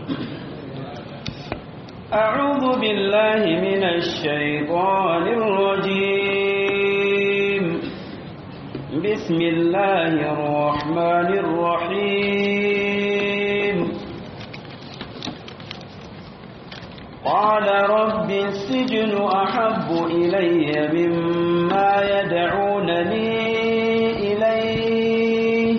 أعوذ بالله من الشيطان الرجيم بسم الله الرحمن الرحيم قال رب السجن أحب إلي مما يدعونني إليه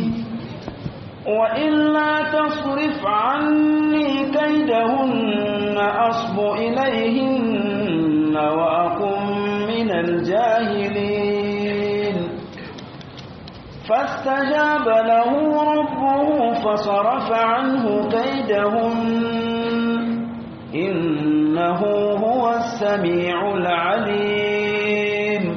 وإلا تصرف عني كيدهن أصب إليهن وأكن من الجاهلين فاستجاب له ربه فصرف عنه كيدهن إنه هو السميع العليم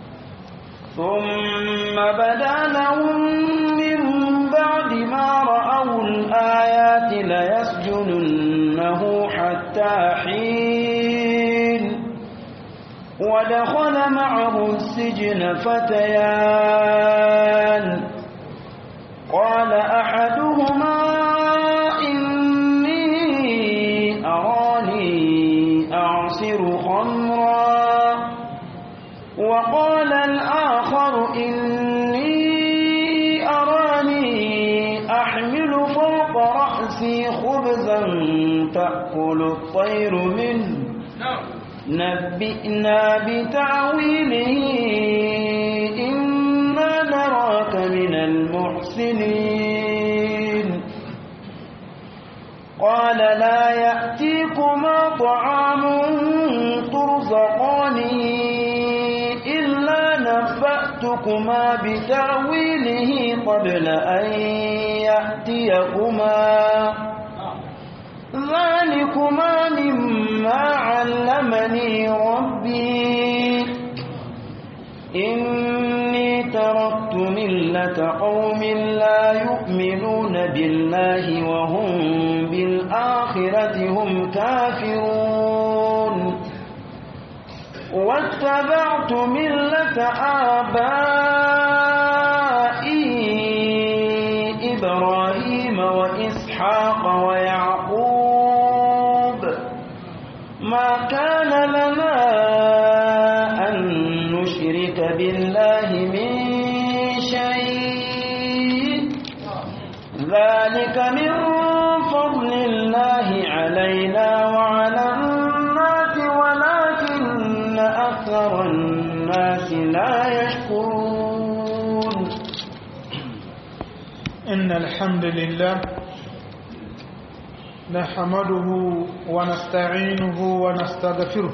ثم بدا لهم من بعد ما رأوا الآيات ليسجننه حتى حين ودخل معه السجن فتيان قال أحدهما إني أراني أعصر خمرا وقال الآخر إني أراني أحمل فوق رأسي خبزا تأكل الطير منه نبئنا بتعويله إنا نراك من المحسنين قال لا يأتيكما طعام ترزقانه إلا نبأتكما بتعويله قبل أن يأتيكما ذلكما مما علمني ربي إني تركت ملة قوم لا يؤمنون بالله وهم بالآخرة هم كافرون واتبعت ملة آبائي إبراهيم وإسحاق ويعقوب ما كان لنا أن نشرك بالله من شيء ذلك من فضل الله علينا وعلى الناس ولكن أكثر الناس لا يشكرون إن الحمد لله نحمده ونستعينه ونستغفره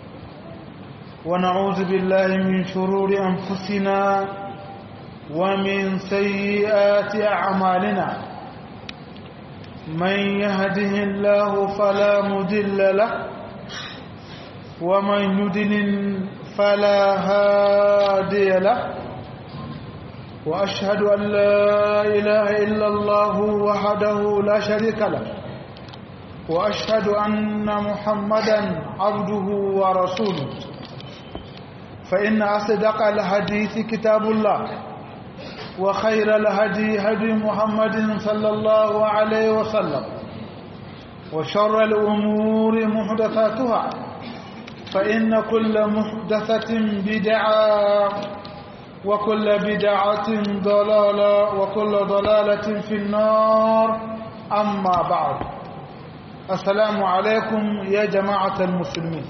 ونعوذ بالله من شرور أنفسنا ومن سيئات أعمالنا من يهده الله فلا مضل له ومن يضلل فلا هادي له وأشهد أن لا إله إلا الله وحده لا شريك له وأشهد أن محمدا عبده ورسوله فإن أصدق الحديث كتاب الله وخير الهدي هدي محمد صلى الله عليه وسلم وشر الأمور محدثاتها فإن كل محدثة بدعة وكل بدعة ضلالة وكل ضلالة في النار أما بعد السلام عليكم يا جماعة المسلمين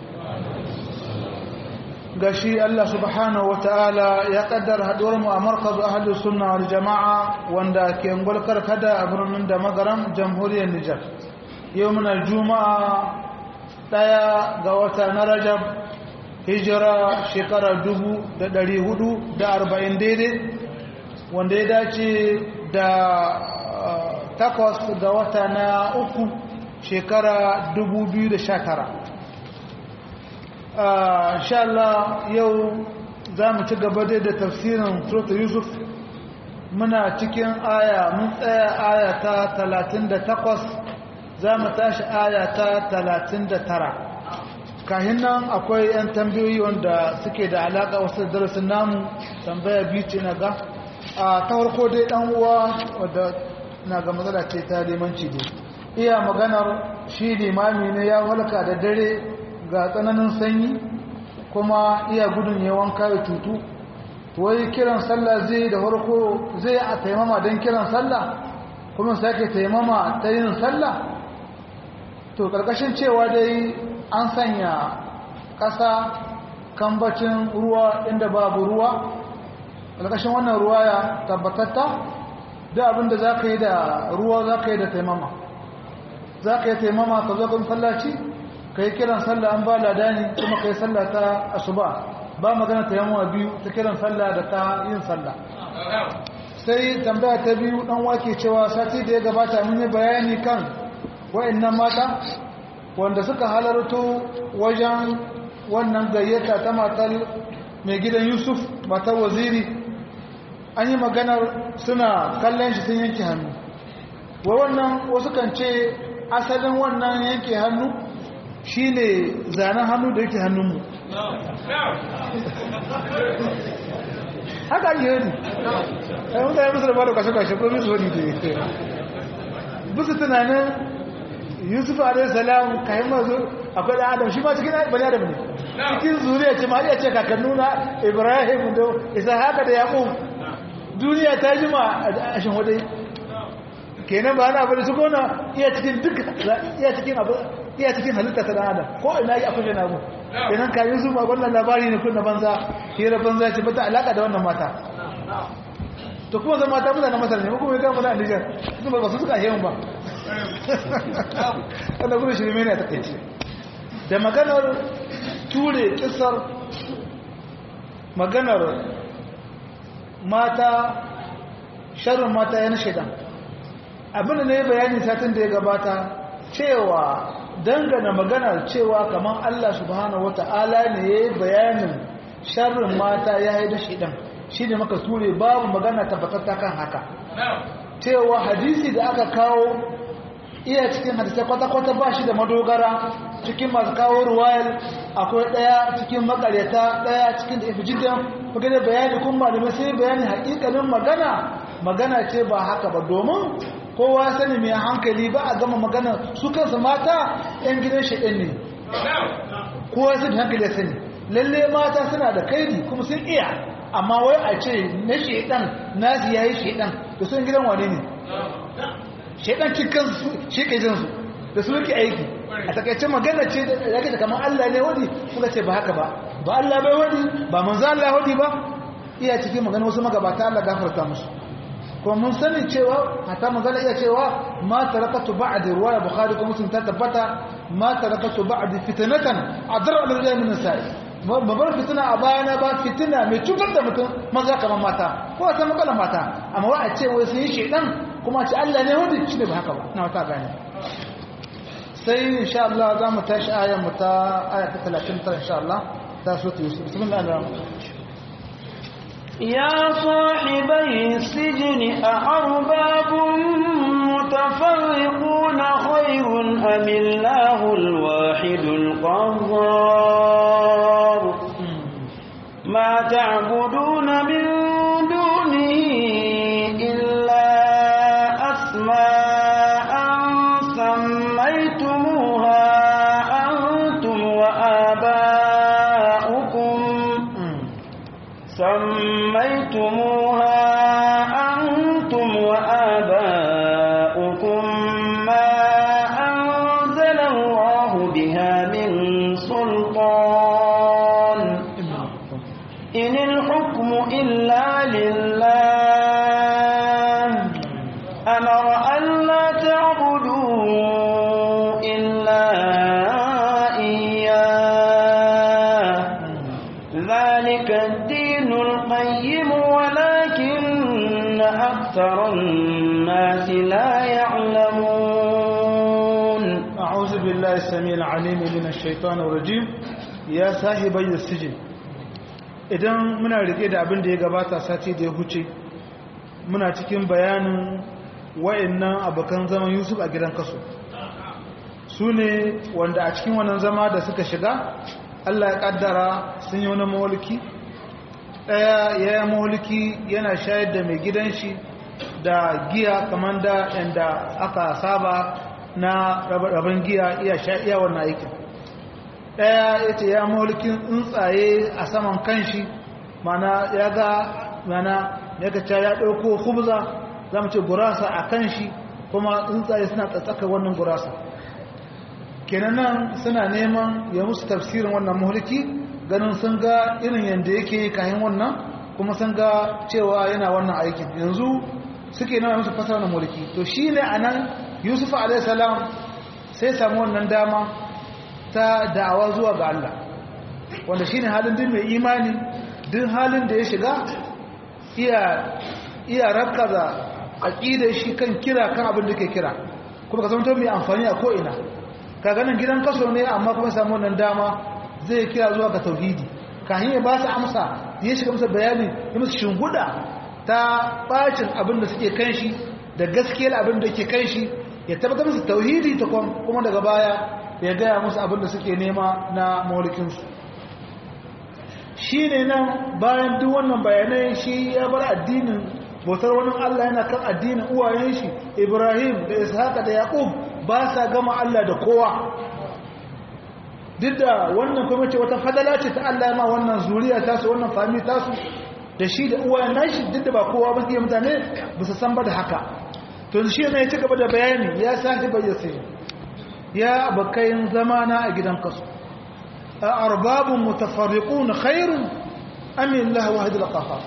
gashi Allah subhanahu ta'ala ya kaddara haduwar mu a markazu ahlus sunna wal jamaa wanda ke ngolkar kada a birnin da magaram jamhuriyar Nijar yau muna juma'a daya ga wata na Rajab hijira shekara dubu da ɗari hudu da arba'in daidai wanda ya dace da takwas ga wata na uku shekara dubu biyu da sha tara sha Allah yau za mu ci gaba dai da tafsirin Suratu Yusuf muna cikin aya mun tsaya aya ta talatin da takwas za mu tashi aya ta talatin da tara kahin nan akwai 'yan tambayoyi wanda suke da alaƙa wasu darasin namu tambaya biyu ce na ga a ta farko dai ɗan uwa wadda na ga matsala ce ta limanci dai iya maganar shi limami ne ya walka da dare ga tsananin sanyi kuma iya gudun yawan kayo tutu wai kiran sallah zai da farko zai a taimama don kiran sallah kuma sake taimama ta yin sallah to karkashin cewa dai an sanya ƙasa kambacin ruwa inda babu ruwa karkashin wannan ruwa ya tabbatatta da abinda za ka yi da ruwa za ka yi da taimama za ka yi taimama ka zo kan sallaci ka yi kiran sallah an ba ladani kuma ka yi sallah ta asuba ba magana taimama biyu ta kiran sallah da ta yin sallah sai tambaya ta biyu dan wake cewa sati da ya gabata mun yi bayani kan wayannan mata wanda suka halarto wajen wannan gayyata ta matar mai gidan Yusuf matar waziri an yi maganar suna kallon shi sun yanke hannu wa wannan wasu kan ce asalin wannan yanke hannu shine zanen hannu da yake hannunmu haka yi yari a yi mutane musu da ba da kashe-kashe ko musu wani da yake musu tunanin yusuf a.s. kayan mazu akwai da adam shi ma cikin bani adam ne cikin zuriya ce ma iya ce kakannuna ibrahim da isa haka da yaƙo duniya ta jima a shan wadai kenan ba na bane su gona iya cikin duk iya cikin abu iya cikin halitta ta adam ko ina yi akwai na abu kenan kayi su ma wannan labari ne kun na banza hira banza ce bata alaka da wannan mata to kuma zan mata mutane masar ne kuma ya kama na Nijar su ba su suka yi ba wanda gudun shirme ne a takaice da maganar ture kisar maganar mata sharrin mata yana shaidan abinda ne bayani satin da ya gabata cewa dangana maganar cewa kamar Allah subhanahu wata'ala ne ya yi bayanin sharrin mata ya yi da shaidan shi ne maka ture babu magana tabbatatta kan haka cewa hadisi da aka kawo iya cikin hadisai kwata-kwata ba shi da madogara cikin masu kawo ruwayar akwai ɗaya cikin makaryata ɗaya cikin da ifi jidan kuka da bayani kun malamai sai bayani haƙiƙanin magana magana ce ba haka ba domin kowa sani mai hankali ba a gama magana su kansu mata 'yan gidan shaɗin ne kowa sani hankali ya sani lalle mata suna da kaidi kuma sun iya amma wai a ce na shaɗan nasu ya yi shaɗan da sun gidan wane ne shaidan cikin shi ke jinsu da su yake aiki a takaice magana ce da yake da kamar Allah ne wadi suka ce ba haka ba ba Allah bai wadi ba manzo Allah wadi ba iya cikin magana wasu magabata Allah gafarta musu kuma mun sani cewa hatta manzo iya cewa ma tarakatu ba'di riwaya bukhari ko muslim ta tabbata ma tarakatu ba'di fitnatan adra al rijal min nisa'i babbar fitina a bayana ba fitina mai cutar da mutum maza kamar mata ko a san matsalar mata amma wa a ce wai sun yi shaidan kuma ce Allah ne wadda shi ne ba haka ba na wata gane sai insha Allah za mu tashi ayan mu ta aya ta 39 insha Allah ta so ta yusuf bismillah ar-rahman يا صاحبي السجن أأرباب متفرقون خير أم الله الواحد القهار ما تعبدون من دونه إلا أسماء سميتموها أنتم وآباؤكم سميتموها أنتم وآباؤكم ما أنزل الله بها من سلطان إن الحكم إلا لله أمر ألا تعبدوا إلا إياه ذلك الدين القيم ولكن أكثر الناس لا يعلمون أعوذ بالله السميع العليم من الشيطان الرجيم يا صاحبي السجن idan muna rike da abin da ya gabata sati da ya huce muna cikin bayanin wa'annan abokan zaman Yusuf a gidan kaso su ne wanda a cikin wannan zama da suka shiga Allah ya kaddara sun yi wani mawalki ɗaya ya yi mawalki yana shayar da mai gidan shi da giya kamar da yadda aka saba na rabin giya iya sha iya wannan aikin ɗaya ya ce ya mulkin tsuntsaye a saman kanshi mana ya ga mana ya ga ya ɗauko hubza za mu ce gurasa a kanshi kuma tsuntsaye suna tsatsaka wannan gurasa kenan nan suna neman ya musu tafsirin wannan mulki ganin sun ga irin yadda yake kayan wannan kuma sun ga cewa yana wannan aikin yanzu suke nawa musu fasara wannan mulki to shi ne a nan yusuf alaihissalam sai samu wannan dama ta da'awa zuwa ga Allah wanda shi ne halin din mai imani din halin da ya shiga iya iya rakaza aqidar shi kan kira kan abin da ke kira kuma ka zanto mai amfani a ko'ina ka ganin gidan kaso ne amma kuma samu wannan dama zai kira zuwa ga tauhidi kafin ya ba su amsa ya shiga musu bayani ya musu shinguda ta bacin abin da suke kan shi da gaskiyar abin da ke kan shi ya tabbatar musu tauhidi ta kuma daga baya ya gaya musu abin da suke nema na maulikinsu shi ne nan bayan duk wannan bayanai shi ya bar addinin bautar wani Allah yana kan addinin uwayen shi Ibrahim da Ishaka da Yaqub ba sa gama Allah da kowa duk da wannan kuma ce wata fadala ce ta Allah ma wannan zuriya ta su wannan fami ta su da shi da uwayen nashi duk da ba kowa ba sai mutane ba su san ba da haka to shi ne ya ci gaba da bayani ya sake bayyana ya bakayin zamana a gidan kasu a arbabun mutafarriqun khairun am illahu wahidul qahhar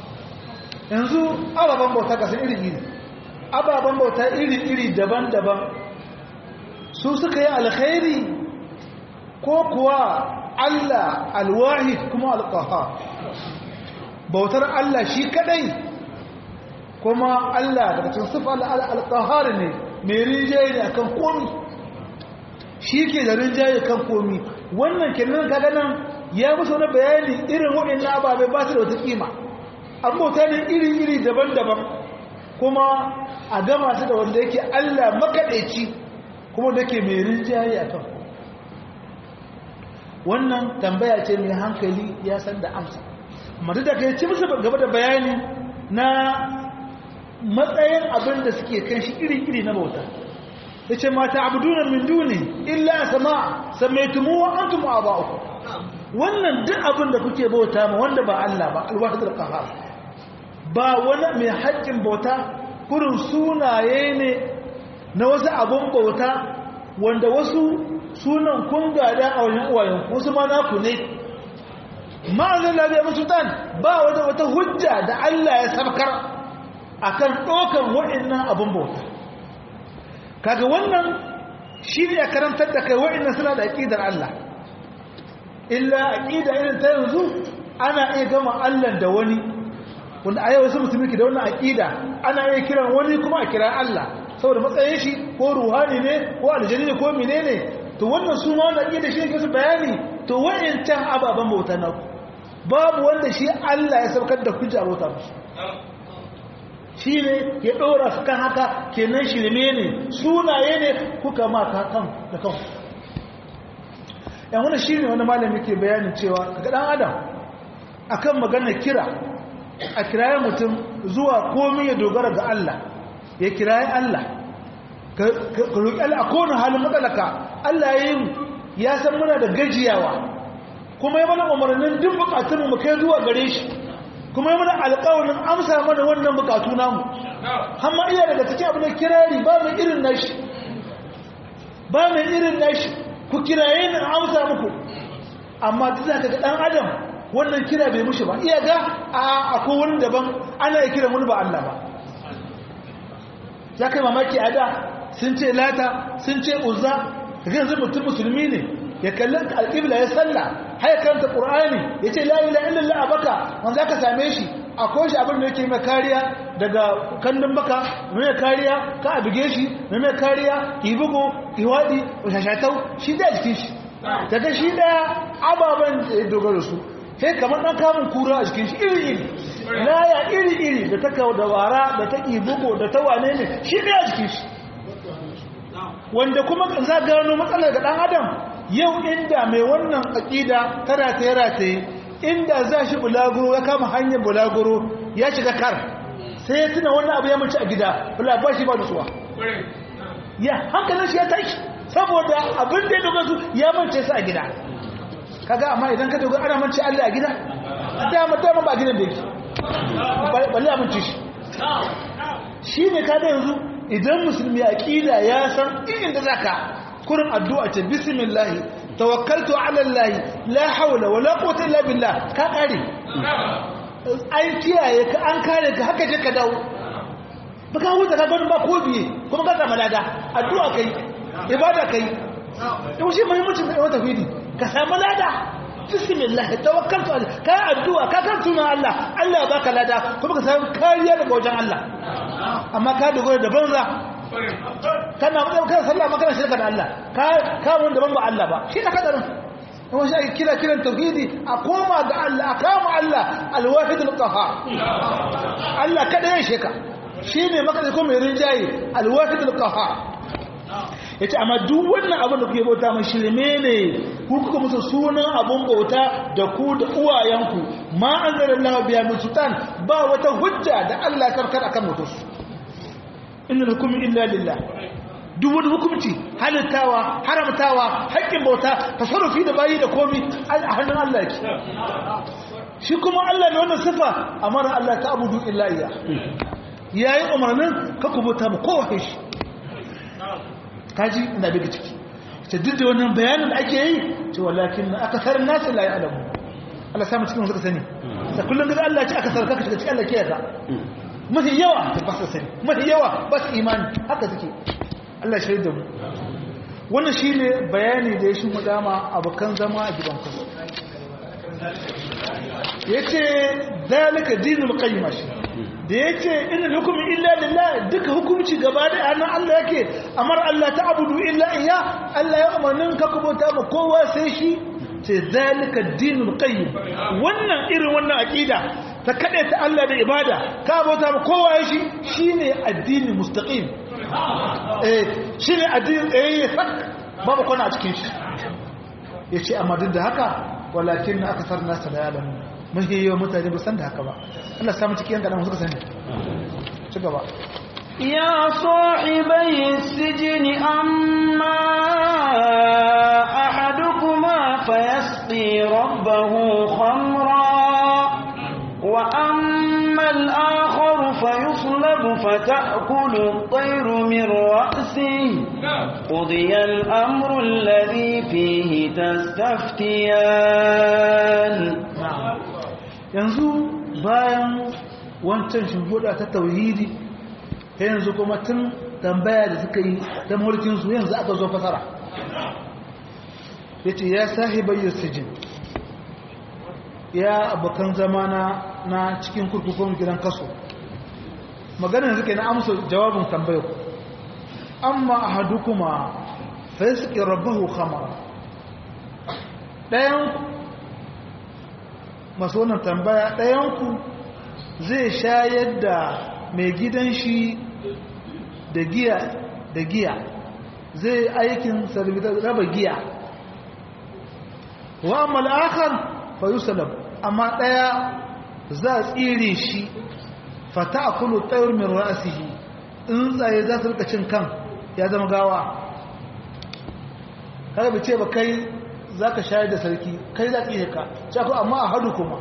yanzu ababen bauta kasan iri-iri ababen bauta iri-iri daban-daban su suka yi alkhairi ko kuwa Allah alwahid kuma alqahar bautar Allah shi kadai kuma Allah daga cikin sifa alqahar ne mai rinjaye ne akan komi shi ke da rinjaye kan komi wannan kenan kaga nan ya musu wani bayani irin waɗannan ababai ba su da wata kima an bauta ne iri-iri daban-daban kuma a gama su da wanda yake Allah makaɗaici kuma da ke mai rinjaye a kan wannan tambaya ce mai hankali ya san da amsa mata da kai ci musu gaba da bayani na matsayin abin da suke kan shi iri-iri na bauta ya ce mata abudunan min duni illa sama samaitumu wa antum aba'ukum wannan duk abin da kuke bauta ma wanda ba Allah ba alwahidul qahhar ba wani mai haƙƙin bauta kurin sunaye ne na wasu abun bauta wanda wasu sunan kun gada a wajen uwayen wasu ma naku ne ma'azin labiya musultan ba wata wata hujja da Allah ya sabkar akan ɗaukan waɗannan abun bauta kaga wannan shi ne ya karantar da kai waɗannan suna da aƙidar Allah illa aƙida irin ta yanzu ana iya gama Allah da wani wanda a yau wasu musulmi ke da wannan aƙida ana iya kiran wani kuma a kira Allah saboda matsayin shi ko ruhani ne ko aljani ne ko menene to wannan su ma wannan aƙida shi ne su bayani to wayancan ababen bauta na ku babu wanda shi Allah ya saukar da hujja bauta musu shi ne ya ɗora su kan haka kenan shirme ne sunaye ne kuka ma ka kan da kan yan wani shi ne wani malami ke bayanin cewa ga ɗan adam akan maganar kira a kiraye mutum zuwa komi ya dogara ga Allah ya kiraye Allah ka roƙi Allah a kowane halin matsalaka Allah ya yi ya san muna da gajiyawa kuma ya mana umarnin duk bukatunmu mu kai zuwa gare shi kuma ya mana alƙawarin amsa mana wannan bukatu namu hamma iya daga cikin abin da kirari ba mai irin nashi ba mai irin nashi ku kiraye ni amsa muku amma duk zaka ga dan adam wannan kira bai mushi ba iya ga a akwai wani daban ana ya kira wani ba Allah ba ya kai mamaki a da sun ce lata sun ce uzza kaga yanzu mutum musulmi ne ya kalli alƙibla ya salla haya karanta ƙur'ani ya ce la ila illallah a baka wanda aka same shi a koshi abin da yake mai kariya daga kandun baka mai kariya ka a buge shi mai kariya ibugo iwadi shashatau shi da jikin shi daga shi daya ababen da ya dogara su sai kamar ɗan kamun kura a jikin shi iri-iri laya iri-iri da ta kawo da wara da ta ibugo da ta wane ne shi daya jikin shi wanda kuma za gano matsalar ga ɗan adam yau inda mai wannan aƙida ta rataye-rataye inda za shi bulaguro ya kama hanyar bulaguro ya shiga kar sai ya tuna wannan abu ya mace a gida bula ba shi ba da suwa ya hankalin shi ya tashi saboda abin da ya dogara su ya mance su a gida kaga amma idan ka dogara ana mance Allah a gida dama dama ba gidan da yake balle a mance shi shi ne kada yanzu idan musulmi aqida ya san inda zaka kurin addu'a ce bismillah tawakkaltu ala allah la hawla wala quwwata illa billah ka kare an kiyaye ka an kare ka haka je ka dawo baka huta ka gani ba ko biye kuma ka samu lada addu'a kai ibada kai to shi muhimmancin da wata fidi ka samu lada bismillah tawakkaltu ala ka addu'a ka kan sunan Allah Allah ya baka lada kuma ka samu kariya daga wajen Allah amma ka dogara da banza kana mutum kana sallah ma kana shirka da Allah ka ka mun daban ba Allah ba shi da kadarin kuma shi ake kira kiran tauhidi a koma ga Allah a kama Allah alwahid alqahar Allah kada ya sheka shine maka ko mai rinjaye alwahid alqahar yace amma duk wannan abin da kuke bauta mai shirme ne ku kuka musu sunan abun bauta da ku da uwayenku ma anzalallahu biya min sultan ba wata hujja da Allah karkar akan mutus inna hukumi illa lillah duk wani hukunci halittawa haramtawa haƙƙin bauta tasarrufi da bayi da komi a hannun Allah yake shi kuma Allah ne wannan sifa amara Allah ta abudu illa iya yayi umarnin ka kubuta mu kowa shi kaji ina daga ciki ce duk da wannan bayanin da ake yi ce walakin akasar nasu la ya'lamu Allah samu cikin suka sani sai kullun da Allah ya ce akasar ka shiga cikin Allah ke ka mafi yawa ba su sani mafi yawa ba su imani haka suke Allah shaida mu wannan shi ne bayani da ya shi mudama abokan zama a gidan kusa ya ce zalika dinul qayyima shi da ya ce ina hukumin illa lillah duka hukumci gaba da hannun Allah yake amar Allah ta abudu illa iya Allah ya umarnin ka kubota ma kowa sai shi ce zalika dinul qayyim wannan irin wannan aqida ta kaɗe ta Allah da ibada ka bauta ba kowa ya shi shi ne addini mustaqim eh shi ne addini tsaye sak babu kwana a cikin shi ya ce amma duk da haka walakin na aka sarna sa da yalamu mafi yawan mutane ba san da haka ba Allah samu cikin yan kaɗan suka sani ci gaba يا صاحبي السجن أما أحدكما فيسقي ربه خمرا وأما الآخر فيصلب فتأكل الطير من رأسه قضي الأمر الذي فيه تستفتيان yanzu bayan wancan shimfiɗa ta tauhidi ta yanzu kuma tun tambaya da suka yi ta mulkinsu yanzu aka zo fasara ya ce ya sahibayyar sijin ya abokan zama na cikin kurkukun gidan kaso maganin suke na amsa jawabin tambayar amma a hadu kuma sai suke rabahu khamara ɗayan masu wannan tambaya ɗayanku zai shayar da mai gidan shi da giya da giya zai aikin raba giya wa amma al'akar fa yusalab amma ɗaya za a tsire shi fata a kulu tsayar min ra'asihi in tsaye za su rika cin kan ya zama gawa kada bi ce ba kai za ka shayar da sarki kai za ka iya ka cako amma a hadu kuma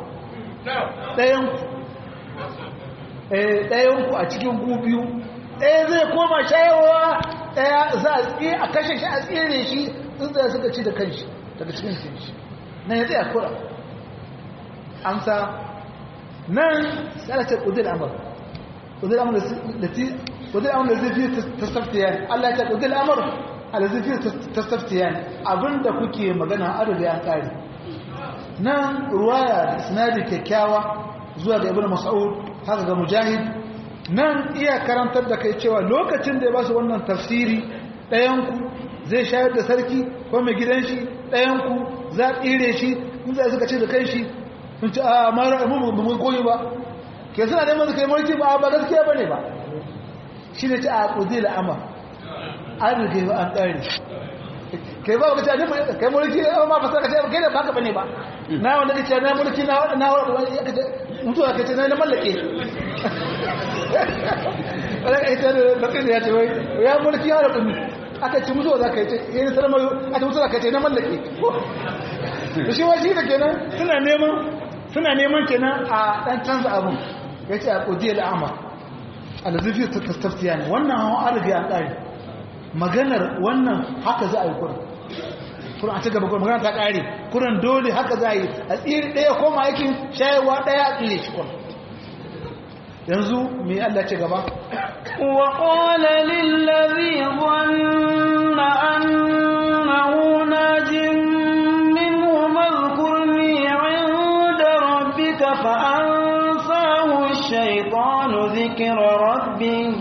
ɗayanku a cikin ku biyu ɗaya zai koma shayarwa ɗaya za a tsaye a kashe shi a tsere shi in tsaye suka ci da kanshi daga cikin shi na ya tsaye kura amsa nan sai ce ƙudir amur ƙudir amur da ti ƙudir amur da zai fi tasaftiya Allah ya ce ƙudir amur da zai fi tasaftiya abinda kuke magana adada ya ƙari nan ruwaya da sinadi kyakkyawa zuwa ga ibn mas'ud haka ga mujahid nan iya karantar da kai cewa lokacin da ya ba su wannan tafsiri ɗayanku zai shayar da sarki ko mai gidan shi ɗayanku za a tsire shi in za suka ce da kai shi sun ci a mara mu ba mu koyi ba ke suna neman su kai mulki ba ba gaskiya bane ba shi ne ci a kudi da ama an rike ba an kare kai ba ka ce kai mulki ma ba sai ka ce kai da baka bane ba na wanda kace na mulki na na mutu ka ce na mallake wala kai ta da kai ya ce wai ya mulki ya rabu aka ci mutuwa za ka yi ce yana sanar mayu a ta mutuwa za ka yi ce na mallake da shi washi da kenan suna neman suna neman kenan a ɗan canza abin ya ce a ƙudiyar al'amar alzifi ta tastaftiya ne wannan hawan arziki an ƙari maganar wannan haka za a yi kurin kurin a ci gaba kurin magana ta ƙari kurin dole haka za a yi a tsiri ɗaya koma aikin shayarwa ɗaya a tsire shi kurin yanzu mai Allah ce gaba وقال للذي ظن أنه ناج منهم اذكرني عند ربك فأنساه الشيطان ذكر ربه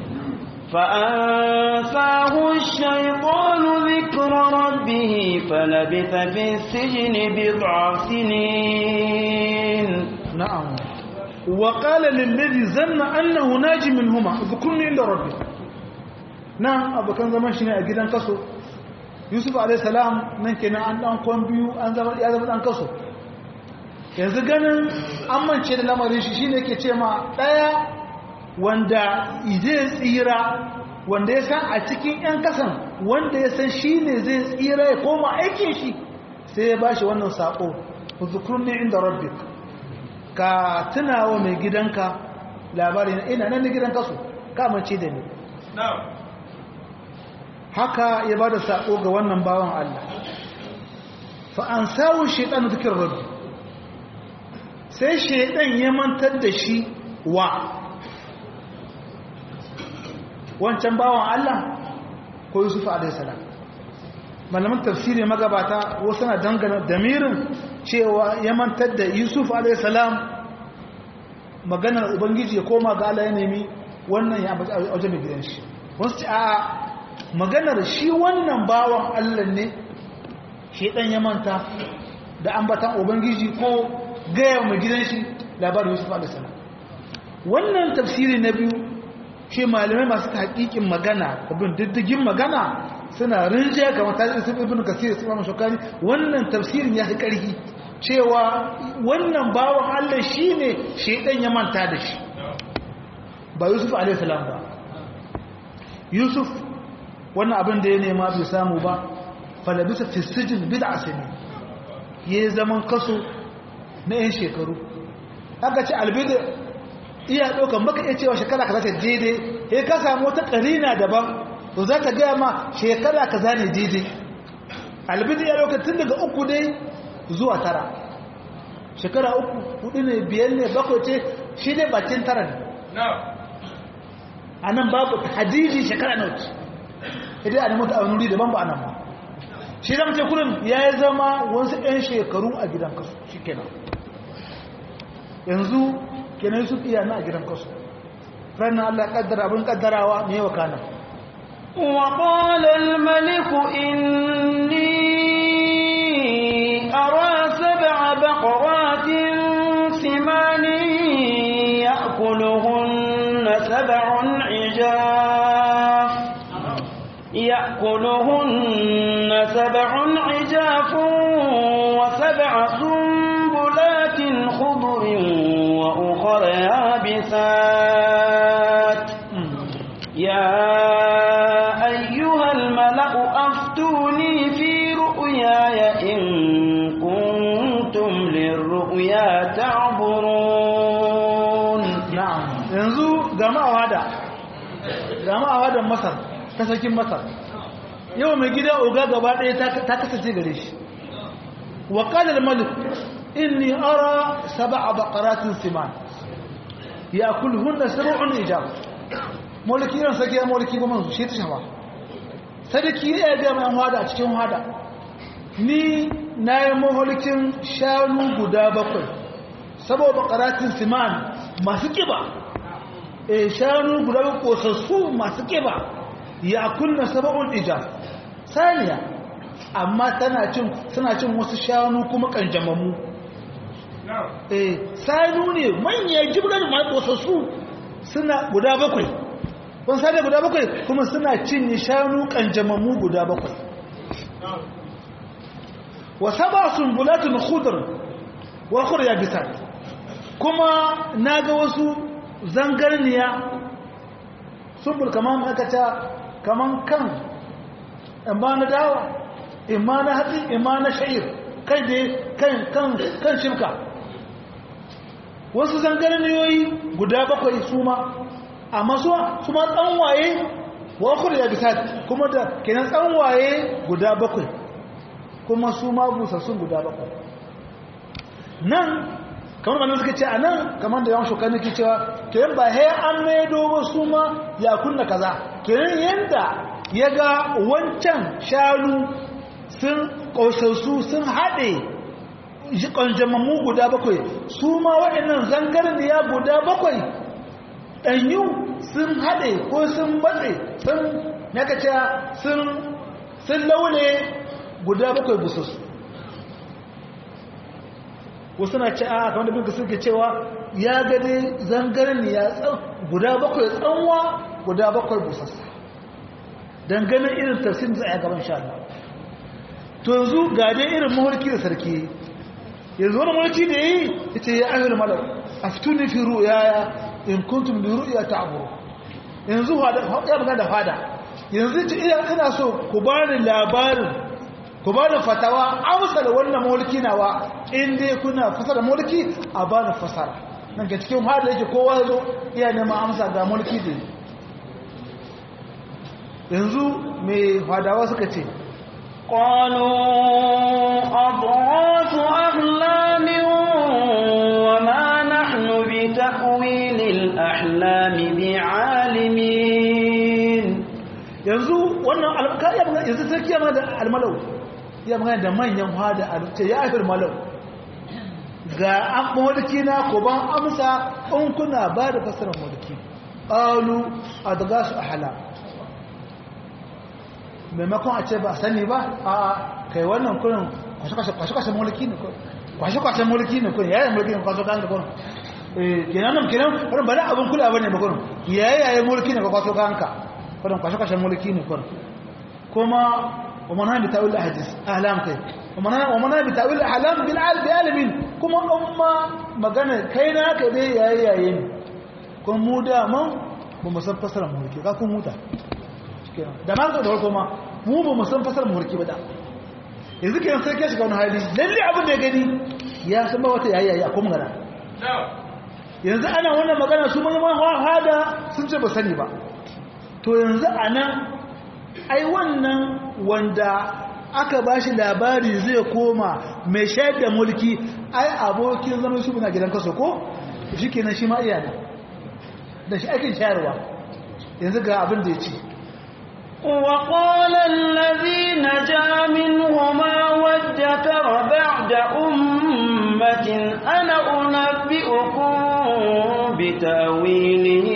فأنساه الشيطان ذكر ربه فلبث في السجن بضع سنين نعم وقال للذي ظن أنه ناجي منهما اذكرني عند ربي نعم أبو كان زمان شنو أجدان كسو يوسف عليه السلام nan kenan an dan kon biyu an zama ya zama dan kaso yanzu ganin an mance da lamarin shi shine yake ce ma daya wanda zai tsira wanda ya san a cikin yan kasan wanda ya san shine zai tsira ya koma aikin shi sai ya bashi wannan sako uzkurni inda rabbik ka tunawa mai gidanka labarin ina nan da gidan kaso kamance da ni haka ya ba da saƙo ga wannan bawan Allah fa'an sawun shaiɗan zikin rabbi sai shaiɗan ya mantar da shi wa wancan bawan Allah ko Yusuf a.s. malaman tafsiri magabata wasu na dangana damirin cewa ya mantar da Yusuf a.s. maganar ubangiji ya koma ga Allah ya nemi wannan ya wajen mai gidan shi wasu ce a maganar shi wannan bawan Allah ne shi dan ya manta da ambatan ubangiji ko gaya mai gidan shi labarin Yusuf a.s. wannan tafsiri na biyu shi malamai masu hakikin magana abin diddigin magana suna rinjiya kamar ta zai ibn kasir su ma shokani wannan tafsirin ya fi ƙarfi cewa wannan bawan Allah shi ne shaidan ya manta da shi ba Yusuf a.s. ba Yusuf wannan abin da ya nema bai samu ba falabisa fisijin bida asini ya yi zaman kaso na 'yan shekaru aka ce albida iya ɗaukan baka iya cewa shekara ka za ta daidai ya ka samu wata ƙarina daban to za ta gaya ma shekara ka za ne daidai albida ya ɗauka tun daga uku dai zuwa tara shekara uku hudu ne biyar ne bakwai ce shi ne bakin tara ne a nan babu hadiji shekara na wuce idan a nemi ta a nuri daban ba a nan ba shi zama ce kurin ya yi zama wasu 'yan shekaru a gidan kasu shi kenan yanzu kenan su iya na a gidan kasu ranar allah kaddara abin kaddarawa ne wa kanan وقال الملك إني أرى سبع بقرات سمان يأكلهن سبع عجاف يأكلهن سبع عجاف وسبع سنبلات خضر وأخر يابسات يا أيها الملأ أفتوني في رؤياي إن كنتم للرؤيا تعبرون na'am yanzu gamawa da gamawa da masar ta sakin masar yau mai gida oga gaba ɗaya ta kasance gare shi wa qala malik inni ara sab'a baqaratin siman ya'kulhunna sab'un ijab mulki ran sake mulki ba manzo shi ta shafa sadaki ya ga mai hada a cikin hada ni na yi mahulkin shanu guda bakwai saboda baqaratin siman masu kiba e shanu guda kosassu masu kiba ya kunna sab'un ijab saniya amma tana cin suna cin wasu shanu kuma kanjamamu eh sanu ne manyan jibrar ma kosassu suna guda bakwai kun sani guda bakwai kuma suna cinye shanu kanjamamu guda bakwai wa saba sunbulatun khudr wa khur yabisat kuma naga wasu zangarniya sumbul kaman aka ta kaman kan in ba na dawa in ma na hatsi in ma na sha'ir kai dai kan kan kan shirka wasu zangarniyoyi guda bakwai su ma amma su su ma tsanwaye wa ukhra ya bisat kuma da kenan tsanwaye guda bakwai kuma su ma busassun guda bakwai nan kamar manin suka ce a nan kamar da yawan shukar nake cewa kenan ba he an maido ba su ma ya kunna kaza kenan yanda ya ga wancan shanu sun ƙosassu sun haɗe ƙanjamammu guda bakwai su ma waɗannan zangarniya guda bakwai ɗanyu sun haɗe ko sun batse sun naka ce sun laule guda bakwai busassu wasu na ce a kamar da bin suke cewa ya gade zangarniya guda bakwai tsanwa guda bakwai busassa dangane irin tafsir da a gaban sha Allah to yanzu ga dai irin mulki da sarki yanzu wani mulki da yi ita ya ayyul malak aftuni fi ru'yaya in kuntum bi ru'ya ta'buru yanzu ya magana da fada yanzu ce ina ina so ku bani labarin ku bani fatawa amsa da wannan mulki nawa in dai kuna fasara mulki a bani fasara nan ga cikin hada yake kowa yazo iya neman amsa ga mulki da yanzu mai fadawa suka ce قالوا أضغاث أحلام وما نحن بتأويل الأحلام بعالمين yanzu wannan alƙa'ya yanzu sarki ya da almalau ya magana da manyan hada a ce ya afir malau ga an mulki na ko ban amsa in kuna ba da fasarar mulki qalu adgasu ahla maimakon a ce ba sani ba a kai wannan kurin kwashe-kwashe mulki ne kwashe-kwashe mulki ne kurin yayin mulki ne kwaso kan da kurin kenan nan kenan kurin bane abin kula bane ba kurin yayin mulki ne kwaso kan ka kurin kwashe-kwashe mulki ne kurin kuma ومنها بتأويل الأحاديث أهلام كي ومنها ومنها بتأويل الأحلام بالعالم بعالمين كما أمة مغانا كينا كده يا يا ين كم مودا ما بمسان فسر مهلكي كاكو مودا da ma da farko ma mu ba mu san fasar muhurki ba da yanzu kenan sai ke shiga wani hali lalle abin da ya gani ya san ba wata yayi yayi a kuma magana yanzu ana wannan magana su mai hada sun ce ba sani ba to yanzu anan ai wannan wanda aka ba shi labari zai koma mai shayar da mulki ai abokin zama su na gidan kaso ko shi kenan shi ma iyana da shi ake shayarwa yanzu ga abin da ya ce وقال الذي نجا منهما وادكر بعد أمة أنا أنبئكم بتاويله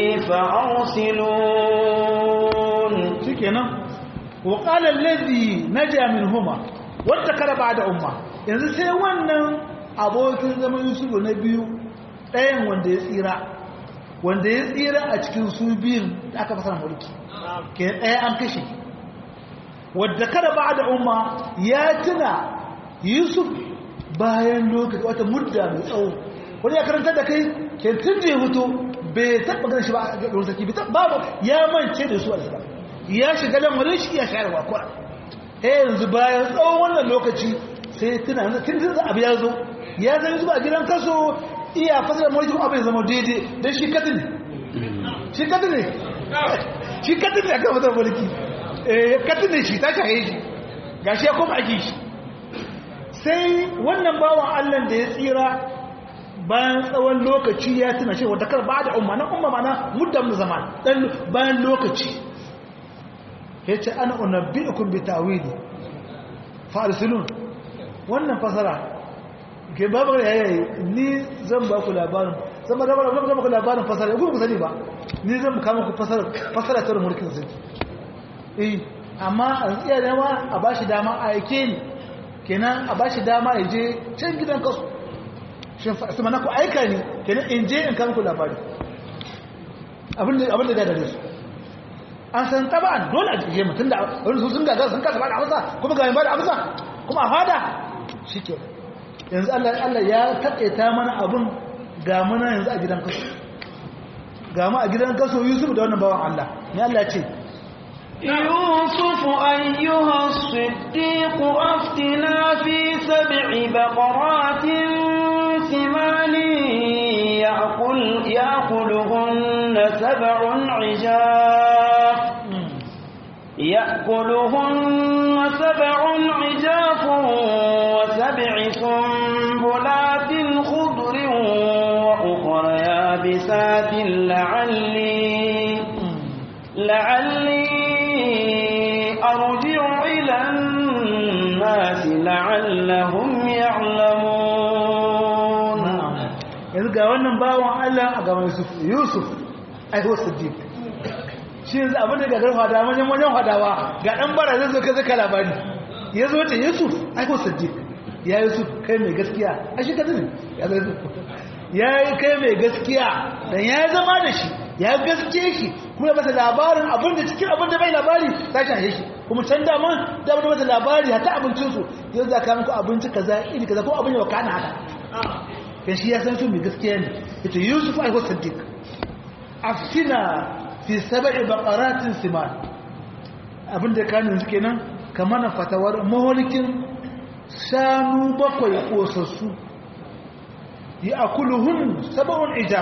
فأرسلون شكرا وقال الذي نجا منهما وادكر بعد أمة yanzu sai wannan abokin zaman yusufu na biyu ɗayan wanda ya tsira wanda ya tsira a cikin su biyun da aka fasar mulki ke ɗaya an kashe wadda kada ba da umma ya tuna yusuf bayan lokaci wata mudda mai tsawo wani ya karanta da kai ke tun da ya fito bai taɓa ganin shi ba a gaɗin sarki babu ya mance da su a zaba ya shiga lamarin shi ya shayarwa kuwa ta yanzu bayan tsawon wannan lokaci sai tuna tun tun abu ya zo ya zai zuba a gidan kaso iya fasar mulki kuma abin zama daidai don shi katin ne shi katin ne shi katin ne aka fasar mulki katin ne shi ta shaye shi ga shi ya koma ake shi sai wannan bawan allan da ya tsira bayan tsawon lokaci ya tuna shi wadda kar ba da umma na umma mana muddam zaman dan bayan lokaci ya ce ana unabbi'ukum bi ta'wili fa arsilun wannan fasara ke babu ya yayi ni zan ba ku labarin zan ba zan ba ku labarin fasara ku ku sani ba ni zan kama ku fasara fasara ta mulkin sarki eh amma an iya dama a bashi dama a yake ni kenan a bashi dama ya je can gidan kasu shin su mana ku aika ni kenan in je in kama ku labari abinda abinda da dare su an san taban dole a je mutum da wani su sun gaga sun kasa ba da amsa kuma ga ba da amsa kuma a fada shike yanzu Allah Allah ya taƙaita mana abin ga mana yanzu a gidan kaso ga mu a gidan kaso Yusuf da wannan bawan Allah ne Allah ce يوسف أيها الصديق أفتنا في سبع بقرات ثمان يأكل يأكلهن سبع عجاف يأكلهن سبع عجاف وسبع سنبلات خضر وأخر يابسات لعلي لعلي أرجع إلى الناس لعلهم يعلمون yanzu ga wannan bawan Allah a gaban Yusuf Yusuf ai ho Siddiq shi yanzu abin da ga garfa da manyan manyan hadawa ga dan bara zai zo kaza labari ya zo ce Yusuf ai ho Siddiq ya Yusuf kai mai gaskiya a shi kaza ne ya zo ya yi kai mai gaskiya dan ya zama da shi ya gaske shi kuma masa labarin abin da cikin abin da bai labari ta shahe shi kuma can daman da abin da masa labari hata abincinsu yanzu za ka muku abinci kaza iri kaza ko abin da wakana haka kan shi ya san su mai gaskiya ne ita yusuf aiko sadiq aftina fi sab'i baqaratin siman abin da kanin su kenan kamar na fatawar maholikin shanu bakwai kosassu yi akuluhun sab'un ijab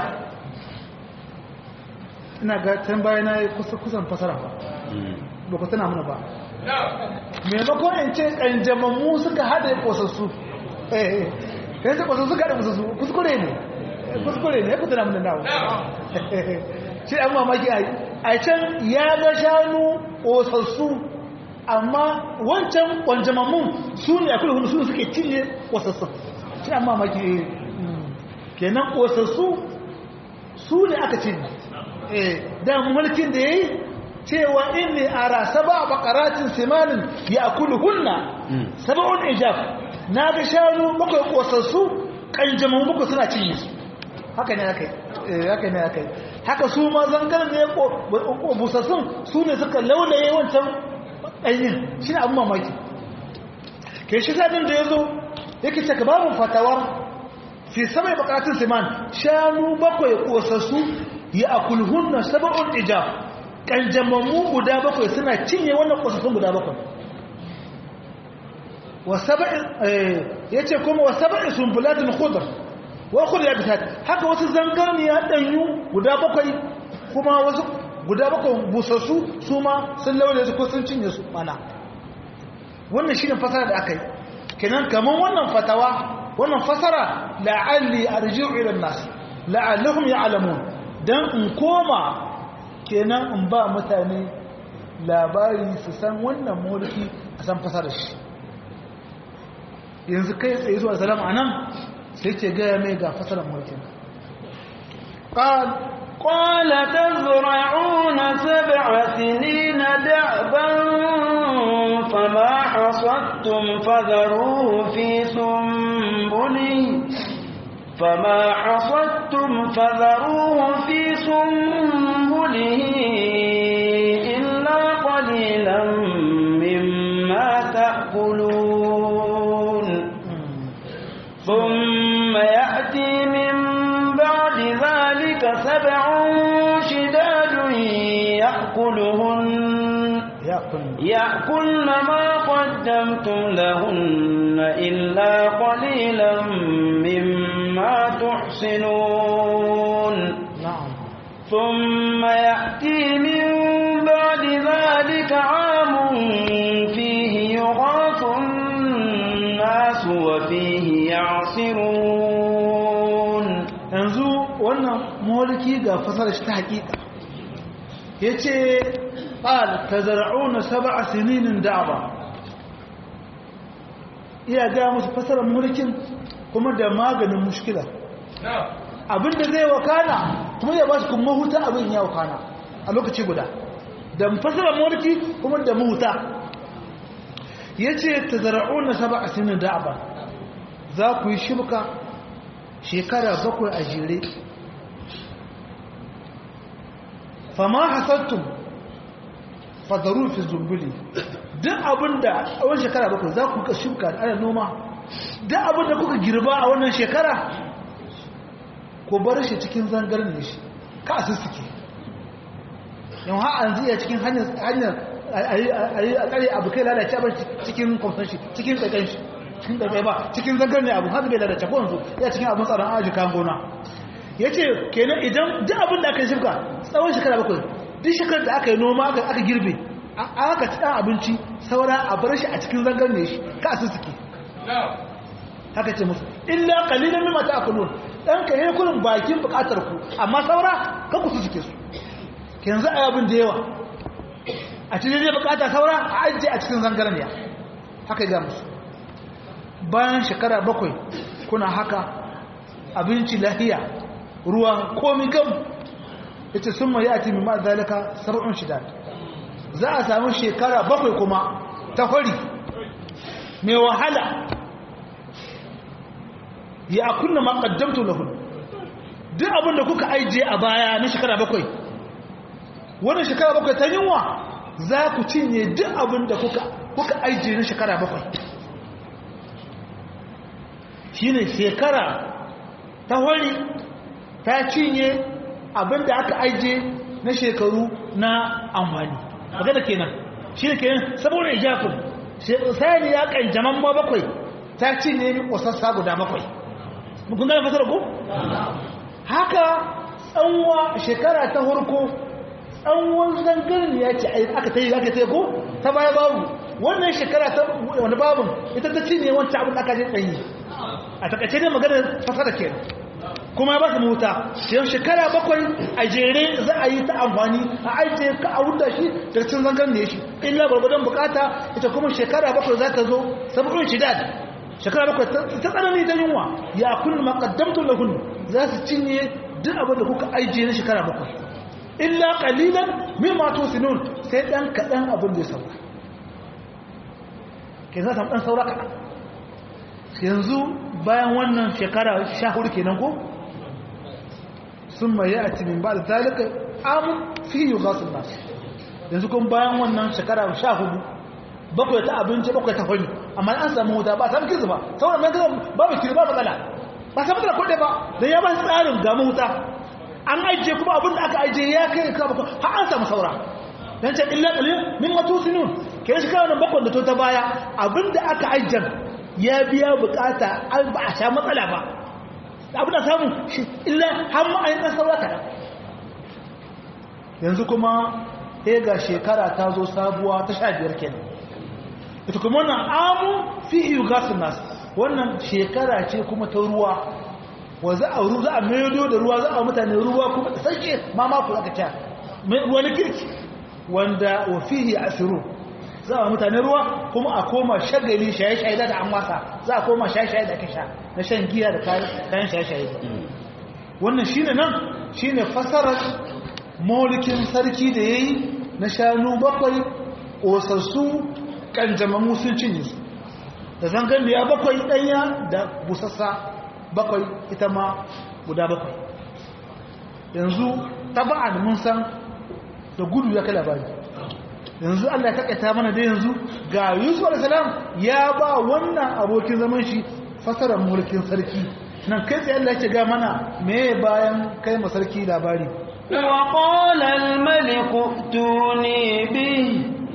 ina ga can baya na kusa kusan fasara ba ba ku tana mana ba maimakon in ce ƙanjamammu suka haɗe kosassu eh yanzu ba su suka da musu kuskure ne kuskure ne ya kuta namun nawo shi an mamaki a can ya ga shanu ƙosassu amma wancan ƙwanjamammun su ne a kulhun su suke cinye ƙosassu shi an mamaki kenan ƙosassu su ne aka cinye da mulkin da ya yi cewa inni ara saba bakaratin simanin ya kulhunna saba'un ijab na ga shanu bakwai kosassu kanjaman bakwai suna cinye su haka ne aka yi haka ne aka yi haka su ma zangar ne busassun su ne suka laulaye wancan ɗanyin shi ne abin mamaki ke shi sadin da ya zo yake cika babu fatawar fi samai bakatun siman shanu bakwai kosassu ya akulhunna saba'un ijab kanjamammu guda bakwai suna cinye wannan kosassun guda bakwai yace kuma wa sab'i sunbulatin khudr wa khudr yabtat haka wasu zangarniya danyu guda bakwai kuma wasu guda bakwai busassu su ma sun laure su ko sun cinye su mana wannan shine fasara da akai kenan kaman wannan fatawa wannan fasara la'alli arji'u ila an-nas la'allahum ya'lamun dan in koma kenan in ba mutane labari su san wannan mulki a san fasarar shi yanzu kai tsaye zuwa salama a nan sai ce gaya mai ga fasarar mulkin قال قال تزرعون سبع سنين دعبا فما حصدتم فذروه في سنبله فما حصدتم فذروه في سنبله إلا قليلا مما تأكلون ثم يأتي من بعد ذلك سبع شداد يأكلهن يأكلن ما قدمتم لهن إلا قليلا مما تحسنون ثم يأتي من بعد ذلك عام فيه يغاث الناس وفيه يعصرون yanzu wannan mulki ga fasara shi ta hakika yace qal tazra'una sab'a sininin da'aba iya ga musu fasarar mulkin kuma da maganin mushkila abinda zai wakana kuma ya ba su kuma huta abin ya wakana a lokaci guda da fasarar mulki kuma da mahuta yace tazra'una sab'a sininin da'aba za ku yi shibka shekara bakwai a jere fama hasattum fadaru fi zumbuli duk abinda a wani shekara bakwai za ku shuka ana noma duk abinda kuka girba a wannan shekara ku bar shi cikin zangarin ne shi ka a sussuke yau ha an ziya cikin hanyar a tsare abu kai lalace abin cikin kwamfan shi cikin kaikan shi cikin kaikai ba cikin zangar ne abu haka bai lalace ko yanzu ya cikin abin tsaron aji kan gona ya ce kenan idan duk abin da aka yi shirka tsawon shekara bakwai duk shekarar da aka yi noma aka girbe aka ci ɗan abinci saura a bar shi a cikin zangar ne shi ka su suke haka ce musu illa kalilan mimma ta'kulun dan ka yi kullum bakin bukatar ku amma saura ka ku su suke su yanzu a abin da yawa a cikin zai bukata saura a ajiye a cikin zangarniya haka ya musu bayan shekara bakwai kuna haka abinci lahiya ruwa komi gam ya ce sun mai ati mimma zalika sab'un shida za a samu shekara bakwai kuma ta hori mai wahala ya kunna maƙaddamtu lahun duk abinda kuka ajiye a baya na shekara bakwai wannan shekara bakwai ta yunwa za ku cinye duk abin da kuka ajiye na shekara bakwai shi ne shekara ta hori ta cinye abin da aka ajiye na shekaru na amfani magana kenan shi ne kenan saboda ijafin sani ya kanjaman ma bakwai ta cinye wasassa guda bakwai kun gane fasar ku? haka tsanwa shekara ta harko tsawon zangarin ya ce aka ta yi aka ta ko ta baya babu wannan shekara ta wani babin ita ta cinye wancan abin da aka je tsayi a takaice ne maganar fasara ke kuma ya ba su mahuta yau shekara bakwai a jere za a yi ta amfani a ajiye ka a wuta shi daga cin zangarin da ya shi illa gwargwadon bukata ita kuma shekara bakwai za ta zo saboda shidad shekara bakwai ta tsanani ta yunwa ya kullu maqaddamtu lahun za su cinye duk abin da kuka ajiye na shekara bakwai illa qalilan mimma tusinun sai dan kadan abin da ya saura ke za ta dan saura kadan yanzu bayan wannan shekara 14 kenan ko summa ya'ti min ba'd zalika am fi yughasul nas yanzu kun bayan wannan shekara 14 bakwai ta abinci bakwai ta fani amma an samu wuta ba samu kirzu ba sauran nan kirzu babu kirzu ba matsala ba samu matsala kodai ba dan ya ba tsarin ga wuta an ajiye kuma abin da aka ajiye ya kai ka bako har an samu saura dan ce illa qalil min matusinun ke shi kana bakon da to ta baya abin da aka ajiye ya biya bukata an ba a sha matsala ba abin da samu shi illa har ma ayin saura kada yanzu kuma sai ga shekara ta zo sabuwa ta 15 kenan ita kuma wannan amu fi yugasun nas wannan shekara ce kuma ta ruwa wa za a ru za a maido da ruwa za a mutane ruwa kuma da sake ma ma ku aka ta wani kirki wanda wa fihi asiru za a mutane ruwa kuma a koma shagali shaye-shaye da an wasa za a koma shaye-shaye da aka sha na shan giya da kayan shaye-shaye wannan shine nan shine fasarar maulikin sarki da yayi na shanu bakwai ƙosassu kanjamamu sun cinye su da zangan da ya bakwai ɗanya da busassa bakwai ita ma guda bakwai yanzu taba'an mun san da gudu ya kai labari yanzu Allah ya takaita mana da yanzu ga Yusuf alaihissalam ya ba wannan abokin zaman shi fasarar mulkin sarki nan kai tsaye Allah ya ce ga mana me bayan kai ma sarki labari وقال الملك ائتوني به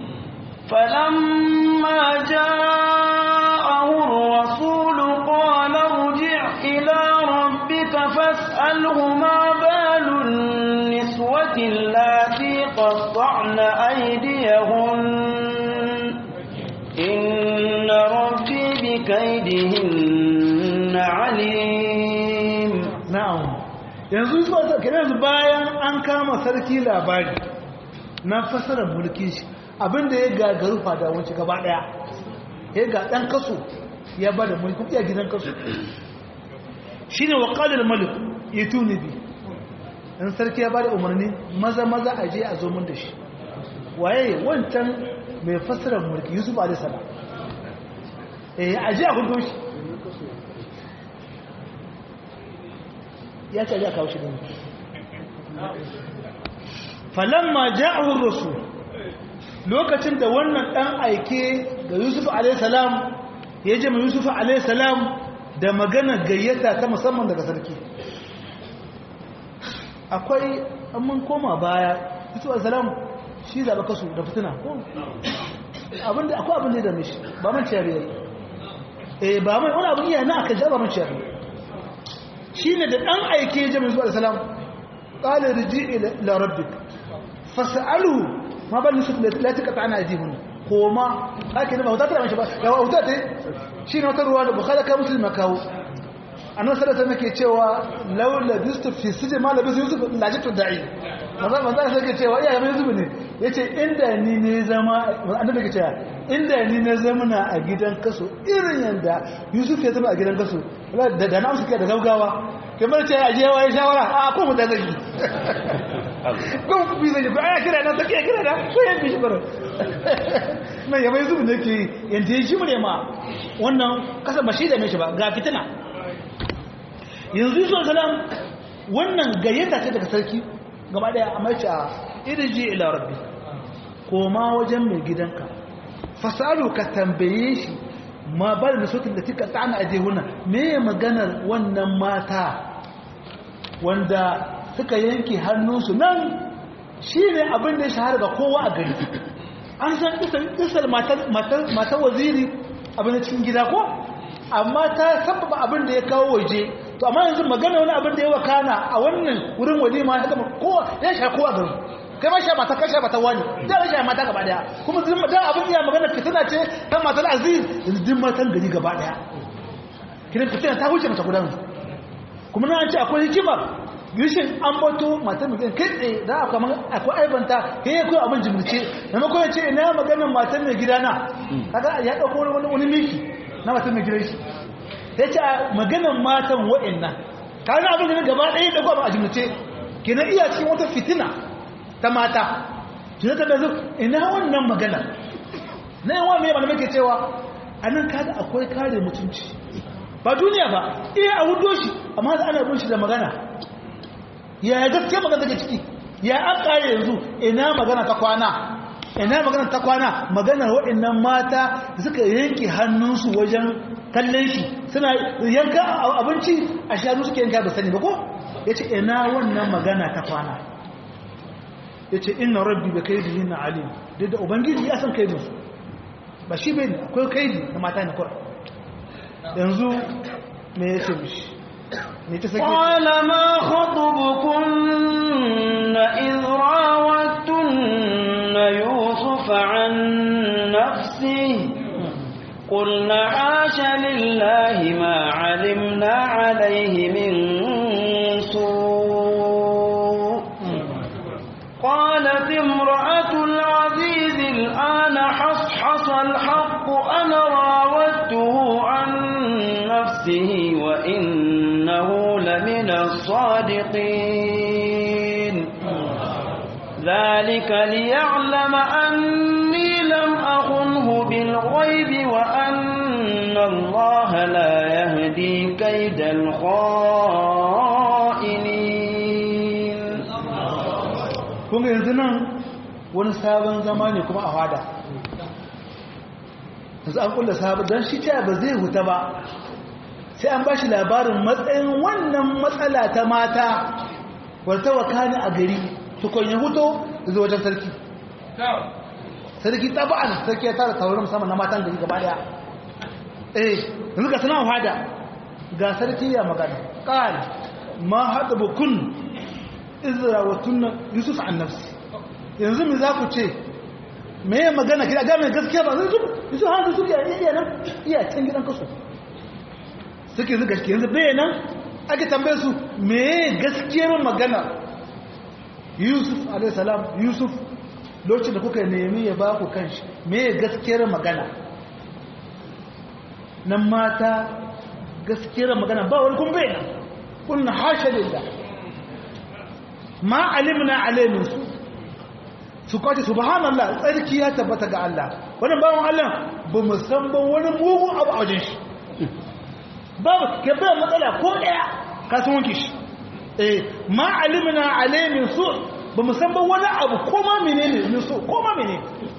فلما جاءه الرسول قال ارجع إلى ربك فاسأله ما بال النسوة اللاتي قطعن أيديهن إن ربي بكيدهن عليم na'am yanzu zuwa yanzu bayan an kama sarki labari na fasarar mulki shi abinda ya gagaru fadawanci gaba daya ya ga dan kaso ya ba da mulki iya gidan kaso shi ne waƙalar malik ya tuni bi ɗan sarki ya ba da umarni maza maza a je a zo mun da shi waye wancan mai fasarar mulki yusuf alisala eh a je a hudu shi ya ce a je a kawo shi da mulki falamma ja'ahu rasul lokacin da wannan dan aike ga Yusuf alayhi salam ya je mai Yusuf alayhi salam da magana gayyata ta musamman daga sarki akwai an mun koma baya Yusuf alayhi salam shi zaɓa kasu da fitina ko abinda akwai abin da ya dame shi ba man ciyar yayi eh ba mai wani abin iya na aka ja ba man ciyar shi ne da ɗan aike jami'in zuwa da salam ƙala riji ila rabbik fas'alu ma bal nusuf la taqata ana ajihun koma haka ne ba huta ta mashi ba ya huta ta shi ne wata ruwa da bukhari ka muslim kawo annabi sallallahu alaihi wasallam cewa laula bistu fi sijin ma labis yusuf lajitu da'i manzo manzo sai ke cewa iyaye mai zubi ne yace inda ni ne zama annabi ke cewa inda ni ne zamana a gidan kaso irin yanda yusuf ya zama a gidan kaso da da na suke da gaugawa kamar ce aje waye shawara a ko mu da zai ko bi zai ba ya kira na take kira da ko ya bi shi bara mai yabai zubi ne ke yanda shi mu ne ma wannan kasa ba shi da mai shi ba ga fitina yanzu yusuf salam wannan gayyata ce daga sarki gaba daya a mace a irji ila rabbi koma wajen mai gidanka fasalu ka tambaye shi ma bal da sautin da tika tsana a jehuna me maganar wannan mata wanda suka yanke hannunsu nan shi ne abin da ya shahara ga kowa a gari an san isar matar waziri abin da cikin gida ko amma ta sababa abin da ya kawo waje to amma yanzu magana wani abin da ya wakana a wannan wurin walima ya gama kowa ya sha kowa gari kai ma sha mata kasha mata wani da ya sha mata gaba daya kuma zin da abin ya magana fitina ce ta matar aziz yanzu din matan gari gaba daya kiran fitina ta huce mata gudan kuma na ce akwai hikimar gishin an bato matar mai kai tsaye da akwai aibanta kai ya koyi abin jimlice maimakon ya ce ina maganar matar mai gidana kaga ya ɗauko wani miki na matar mai gidan shi ya ce a maganan matan wa'annan kawai abin da gaba ɗaya da gwamna a jimlace ke na iya cikin wata fitina ta mata jina ta bezu ina wannan magana na yawan mai malamai ke cewa a nan kada akwai kare mutunci ba duniya ba iya a hudo shi amma da ana bin shi da magana ya gaske magana take ciki ya an kare yanzu ina magana ta kwana ina magana ta kwana maganar waɗannan mata suka yanke hannunsu wajen kallon shi suna yanka abinci a shanu suke yanka da sani ba ko ya ce ina wannan magana ta kwana ya ce ina rabbi da kai da na alim duk da ubangiji ya san kaidinsu ba shi bai akwai kaidi na mata na kura yanzu me ya ce mishi ne ta sake قال ما خطبكن إذ راوتن يوسف عن نفسه قلنا عاش لله ما علمنا عليه من سوء قالت امرأة العزيز الآن حصحص الحق أنا راودته عن نفسه وإنه لمن الصادقين ذلك ليعلم أني لم أخنه بالغيب وأن الله لا يهدي كيد الخائنين kun yanzu nan wani sabon zama ne kuma a fada yanzu an kulla sabon don shi ta ba zai huta ba sai an ba shi labarin matsayin wannan matsala ta mata wata wakani a gari tukon ya huto zuwa wajen sarki sarki taba'an sarki ya tara tauraron musamman na matan gari gaba daya eh yanzu ga suna fada ga sarki ya magana ƙal ma haɗa bukun izra wa tunna yusuf an nafsi yanzu me za ku ce me ya magana kira ga mai gaskiya ba yusuf yusuf har su suke iya nan iya can gidan kaso suke zuga shi yanzu bai nan ake tambaye su me gaskiyar magana yusuf alayhi salam yusuf lokacin da kuka nemi ya ba ku kanshi me gaskiyar magana nan mata gaskiyar magana ba wani kun bai nan kun hasha lillah ma alimna alaimin su su kwace subhanallah tsarki ya tabbata ga Allah wannan bawon Allah ba mu san ba wani mugun abu a wajen shi babu ke bai matsala ko daya ka san wanke shi eh ma alimna alaimin su ba mu san ba wani abu ko ma menene ne so ko ma menene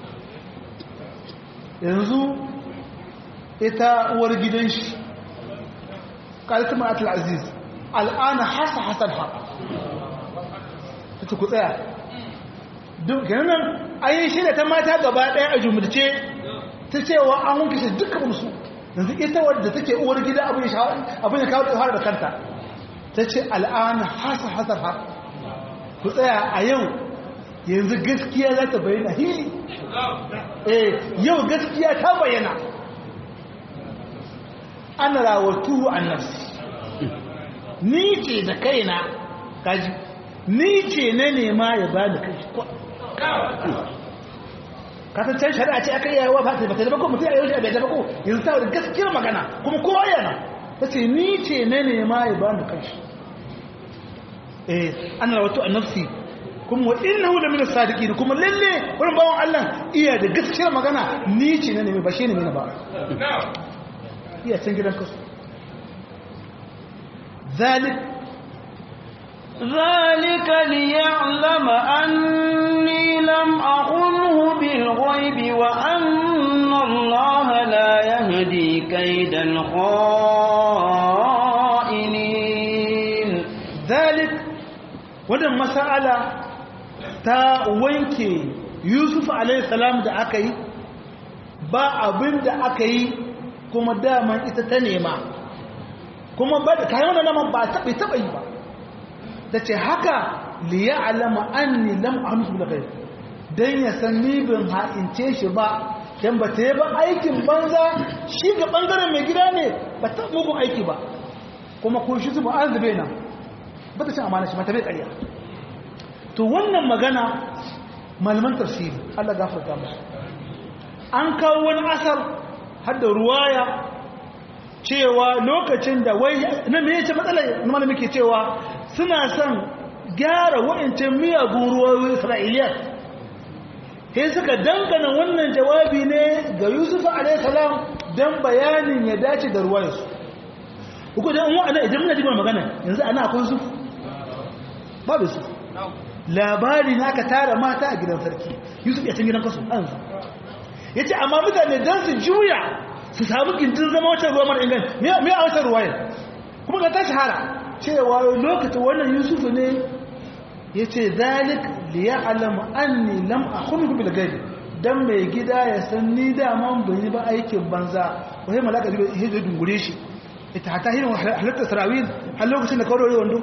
yanzu ita uwar gidan shi qalat ma'atul aziz al'ana hasa hasan haq ta ku tsaya kenan an yi shirya ta mata gaba ɗaya a jumurce ta cewa an wanke shi duka musu yanzu ita wadda take uwar gida abin ya kawo tsohar da kanta ta ce al'ana hasa hasar har ku tsaya a yau yanzu gaskiya za ta bayyana hili eh yau gaskiya ta bayyana ana rawatu an nafsi ni ce da kaina kaji ni ce na nema ya ba da kai kasan can shari'a ce aka yawa ba ta bata da bako mutum a yau shi a bai da bako yanzu ta wadda gaskiyar magana kuma kowa yana ta ce ni ce na nema ya ba da kai eh ana rawatu an nafsi kuma wa innahu la min as-sadiqin kuma lalle wannan bawon Allah iya da gaskiyar magana ni ce na nemi ba shi ne na ba iya can gidan kasu zalik ذلك ليعلم أني لم أخنه بالغيب وأن الله لا يهدي كيد الخائنين ذلك wannan mas'ala ta wanke Yusuf alayhi salam da aka yi ba abin da aka yi kuma daman ita ta nema kuma ba da kayan wannan naman ba taɓa taɓa yi ba da ce haka liya alama an ni lam amsu da kai don ya san ni bin ha'ince shi ba don ba ta yi ba aikin banza shi ga ɓangaren mai gida ne ba ta mugun aiki ba kuma kun shi zuba an zube nan ba ta cin amana shi mata bai ƙarya to wannan magana malaman tafsiri Allah gafarta musu an kawo wani asar har da ruwaya cewa lokacin da wai na me yace matsalar na muke cewa suna son gyara wa'ancan miyagun ruwayoyin Isra'iliya sai suka dangana wannan jawabi ne ga Yusuf alayhi salam dan bayanin ya dace da ruwayarsu uku da an wa'ana idan muna jima magana yanzu ana akwai Yusuf babu Yusuf labari na aka tara mata a gidan sarki Yusuf ya can gidan kasu an ya ce amma mutane don su juya su samu gindin zama wata ruwa mara ingan me a wata ruwayar kuma ga ta shahara cewa lokacin wannan yusufu ne ya ce zalik liya alama an ni lam a kunu bil gari don mai gida ya san ni daman bai yi ba aikin banza wai malaka zai ihe zai dungure shi ita hata hirin halittar sarawin har lokacin da kawo wando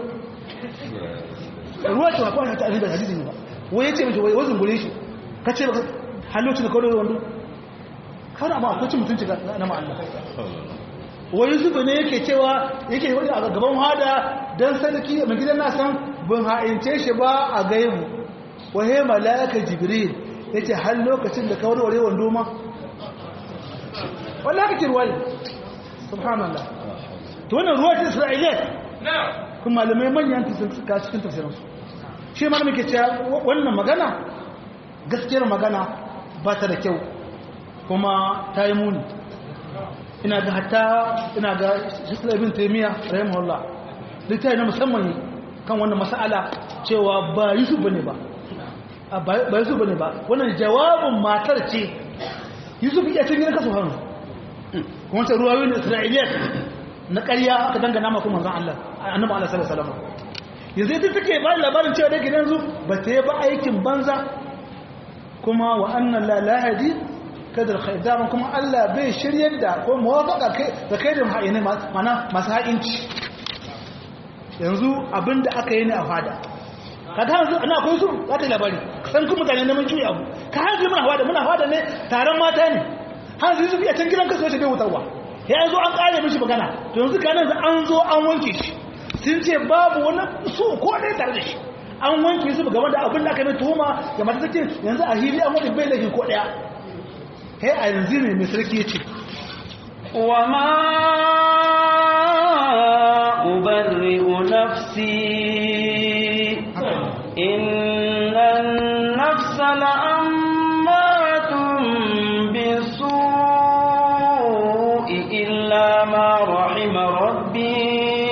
ruwa ce wa kawai hata da hadisi ne ba wai ya ce mace wai dungure shi ka ce har lokacin da kawo wando kawai ba akwai cin mutunci na ma'alla wani zuba ne yake cewa yake wani a gaban hada don sarki mai gidan nasan bin ha'ince shi ba a gaibu wahe mala'aka jibril ya ce har lokacin da kawar ware wando ma wanda aka ce ruwa ne subhanallah to wannan ruwa ce isra'iliyar kuma malamai manyan suka cikin tafsirinsu shi ma muke cewa wannan magana gaskiyar magana ba ta da kyau kuma ta yi muni ina ga hatta ina ga shekula ibn taimiyya rahimahullah littafi na musamman kan wannan mas'ala cewa ba yusuf bane ba ba yusuf bane ba wannan jawabin matar ce yusuf ya cin gidan kasu hannu kuma sai ruwayoyi na isra'iliyya na ƙarya aka dangana ma kuma manzon Allah annabi Allah sallallahu alaihi wasallam yanzu ita take ba labarin cewa da gidan zu ba ta yi ba aikin banza kuma wa annan la lahadi kadar khaidaman kuma Allah bai shiryar da ko muwafaka da kai da ma'aini mana masu haƙinci yanzu abinda aka yi ne a fada ka ta hanzu ana akwai su za ta labari san kuma mutane neman juyi abu ka hanzu muna fada muna fada ne taron mata ne hanzu su iya can gidan kasu wace bai wutarwa ya zo an ƙare mishi magana to yanzu ka nan an zo an wanke shi sun ce babu wani su ko ɗaya tare da shi an wanke su game da abin da aka yi tuhuma ga mata take yanzu a hili an wani bai laifin ko ɗaya he a yanzu ne mai sarki ya ce wa ma ubarri'u nafsi inna nafsa la'ammatun bisu'i illa ma rahima rabbi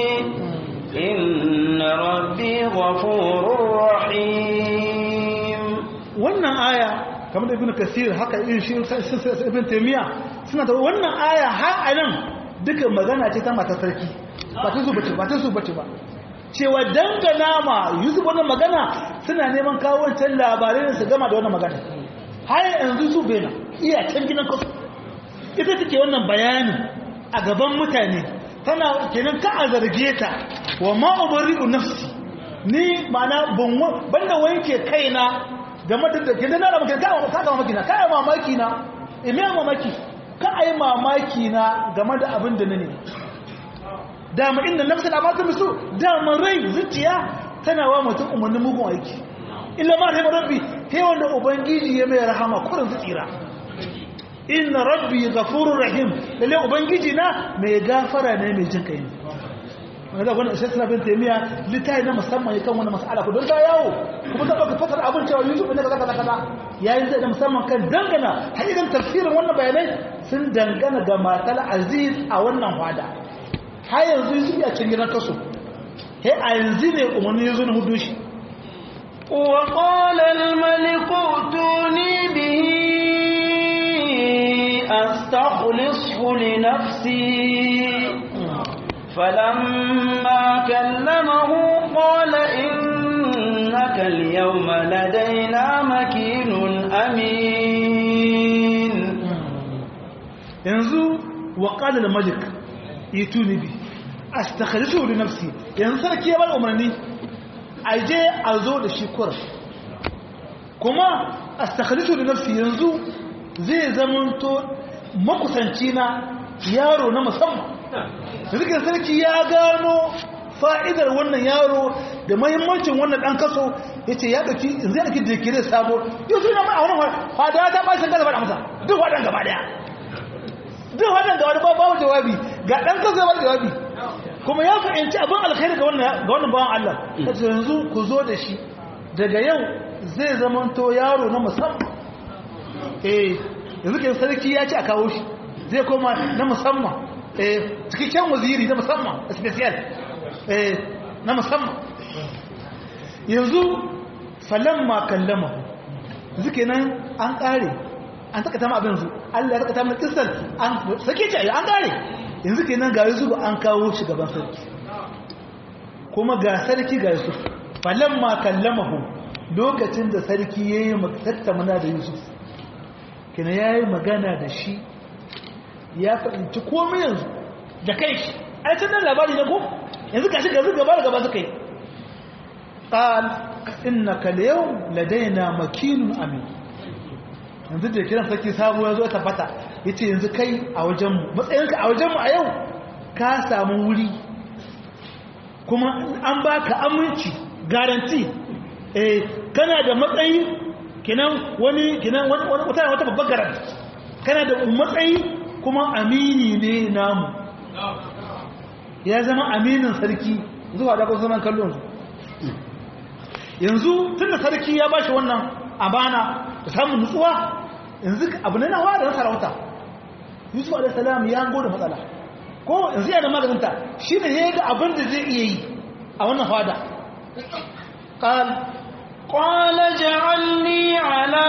inna rabbi ghafurur rahim wannan aya kamar da ibn kasir haka irin shi ibn taymiya suna da wannan aya har a nan duka magana ce ta matar sarki ba ta zubace ba ta zubace ba cewa dangana ma yusuf wannan magana suna neman kawo wancan labarai su gama da wannan magana har yanzu su bena iya can gidan kasu ita take wannan bayanin a gaban mutane tana kenan ka a zarge ta wa ma ubari'u nafsi ni ma'ana banda wanke kaina game da kenan na da mutum ka ga mamaki na ka yi mamaki na ime mamaki ka yi mamaki na game da abin da na ne dama inda nafsa da mata musu dama rai zuciya tana wa mutum umarnin mugun aiki illa ma rahimar rabbi sai wanda ubangiji ya mai rahama kurin zucira inna rabbi ghafurur rahim lalle ubangiji na mai gafara ne mai jin kai ne wanda wannan sai suna bin taimiya litai na musamman yakan wannan mas'ala ko don ta yawo kuma ta baka fasar abin cewa yusuf ne kaza kaza kaza yayin zai da musamman kan dangana hakikan tafsirin wannan bayanai sun dangana ga matal aziz a wannan fada har yanzu yusuf ya cin gidan kaso he a yanzu ne umarni yazo na hudu shi وقال الملك ائتوني به أستخلصه لنفسي فلما كلمه قال إنك اليوم لدينا مكين أمين yanzu wa qala al-malik ituni bi astakhlisu li nafsi yanzu sarki ya bar umarni aje a zo da shi kur kuma astakhlisu li nafsi yanzu zai zamanto makusanci na yaro na musamman zikin sarki ya gano fa'idar wannan yaro da mahimmancin wannan ɗan kaso ya ce ya ɗauki zai ɗauki da kire sabo yau suna ma a wani fada ta ba shi gaza ba da masa duk waɗanda gaba ɗaya duk waɗanda gaba ɗaya babu jawabi ga ɗan kaso ba jawabi kuma ya fahimci abin alkhairi ga wannan bawan Allah ta ce yanzu ku zo da shi daga yau zai zamanto yaro na musamman eh yanzu ke sarki ya ce a kawo shi zai koma na musamman cikakken waziri na musamman special na musamman yanzu falamma kallama zuke nan an kare an taka tama abin zu Allah ya taka tama kisar an sake ce an kare yanzu ke nan ga yuzu an kawo shi gaban sarki kuma ga sarki ga yusuf falamma kallamahu lokacin da sarki ya yi tattamana da yusuf kina ya yi magana da shi ya fahimci komai yanzu da kai shi a yacin nan labari na ko yanzu kashi gazi gaba da gaba suka yi ƙal inna kaliyau ladaina makinun amin yanzu da kiran sarki sabu ya zo ya tabbata ya ce yanzu kai a wajenmu matsayinka a wajenmu a yau ka samu wuri kuma an baka aminci garanti eh kana da matsayi kinan wani kinan wata wata babbar garanti kana da matsayi kuma amini ne namu ya zama aminin sarki zuwa da kusa nan kallon su yanzu tun da sarki ya bashi wannan amana da samun nutsuwa yanzu abu ne na wa da sarauta yusuf alaihissalam ya gode matsala ko yanzu yana maganinta shi ne ya ga abin da zai iya yi a wannan fada قال قال اجعلني على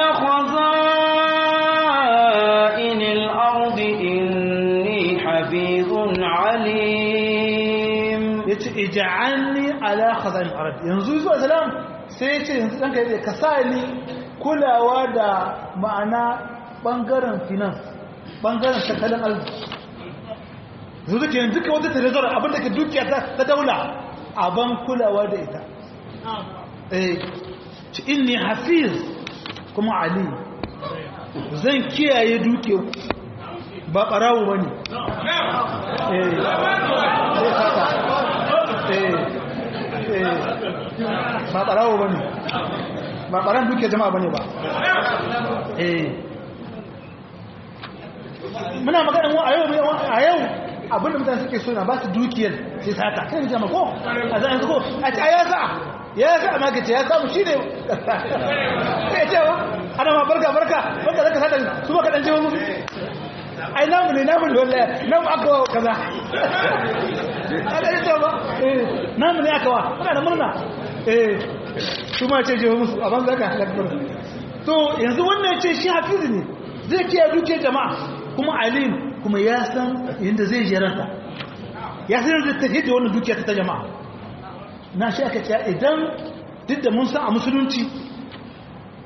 خزائن الأرض إني حفيظ عليم yace ij'alni ala khazan al-ard yanzu zuwa salam sai yace yanzu dan kai ka sa ni kulawa da ma'ana bangaren finance bangaren tattalin arziki yanzu ke yanzu ka wata trezor abin da ke dukiya ta daula aban kulawa da ita eh ci inni hafiz kuma ali zan kiyaye duke ba barawo bane eh ba ɓarawo ba ne ba ɓaran duke jama'a ba ne ba muna maganin a yau a yau abinda mutane suke so na ba su dukiyar sai sata kai jama ko a zan ko a ci a ya sa ya sa a magace ya samu shi ne ya ce wa ana ma barka barka barka zaka sata su ba kaɗan jiwa musu ai namu ne namu ne wallahi namu aka wa kaza aka yi ba namu ne aka wa muna da murna eh su ma ce jiwa musu a banza ka halakbar to yanzu wannan ce shi hafizu ne zai kiyaye duke jama'a kuma alim kuma ya san yadda zai jeranta ya san yadda ta hidda wannan dukiya ta jama'a na shi aka ce idan duk da mun san a musulunci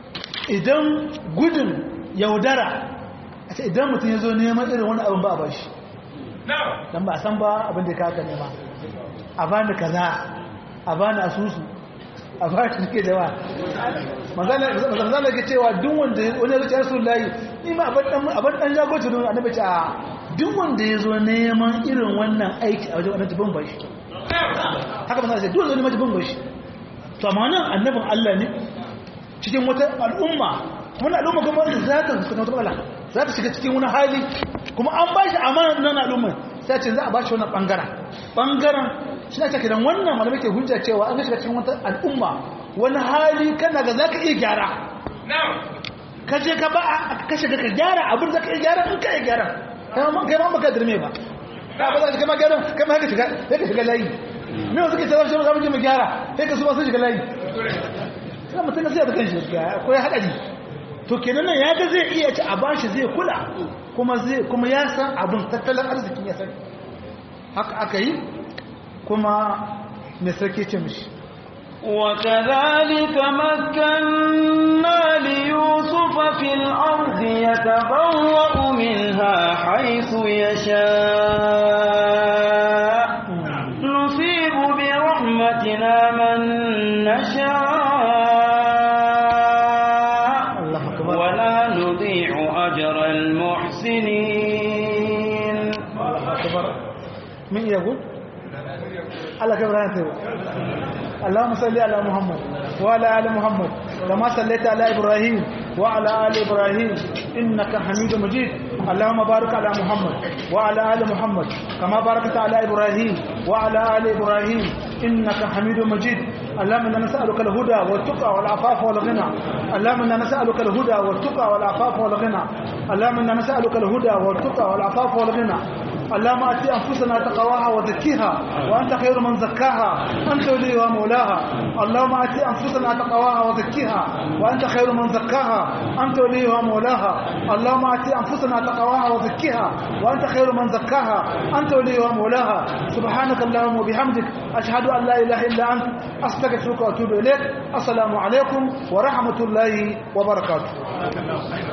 idan gudun yaudara a ce idan mutum ya zo neman irin wani abin ba a bashi don ba a san ba abin da kaka nema a ba ni kaza a ba ni asusu a ba ni ke da wa manzana ke cewa duk wanda wani zuciya rasu layi ni ma abin dan jagoci don annabi ce a duk wanda ya zo neman irin wannan aiki a wajen wannan jibin bashi haka manzana ce duk wanda neman jibin bashi to amma nan annabin Allah ne cikin wata al'umma wani al'umma kuma za ta fuskanta wata matsala za ta shiga cikin wani hali kuma an ba shi amana nan al'umma sai ce za a ba shi wannan bangaren bangaren shi na cikin wannan malamai ke hujja cewa an shiga cikin wata al'umma wani hali kana ga za ka iya gyara ka je ka ba ka shiga ka gyara abin za ka iya gyara in ka iya gyara kai ma baka dirme ba ka ba za ka kama gyara kai ma ka shiga sai ka shiga layi me wasu ke tsara shi za mu je mu gyara sai ka su ba sun shiga layi sai mutum sai da kanshi akwai haɗari to kenan nan ya ga zai iya ci a bashi zai kula kuma zai kuma ya san abin tattalin arzikin ya sani haka aka yi kuma mai sarki ce mishi وكذلك مكنا ليوسف في الأرض يتبوأ منها حيث يشاء نصيب برحمتنا من نشاء ولا نضيع أجر المحسنين من يقول الله كبر اللهم صل على محمد وعلى ال محمد كما صليت على ابراهيم وعلى ال ابراهيم انك حميد مجيد اللهم بارك على محمد وعلى ال محمد كما باركت على ابراهيم وعلى ال ابراهيم انك حميد مجيد اللهم انا نسالك الهدى والتقى والعفاف والغنى اللهم انا نسالك الهدى والتقى والعفاف والغنى اللهم انا نسالك الهدى والتقى والعفاف والغنى اللهم ات انفسنا تقواها وزكيها وانت خير من زكاها انت وليها مولاها اللهم ات انفسنا تقواها وزكيها وانت خير من زكاها انت وليها مولاها اللهم ات انفسنا تقواها وزكيها وانت خير من زكاها انت وليها مولاها سبحانك اللهم وبحمدك اشهد ان لا اله الا انت استغفرك واتوب اليك السلام عليكم ورحمه الله وبركاته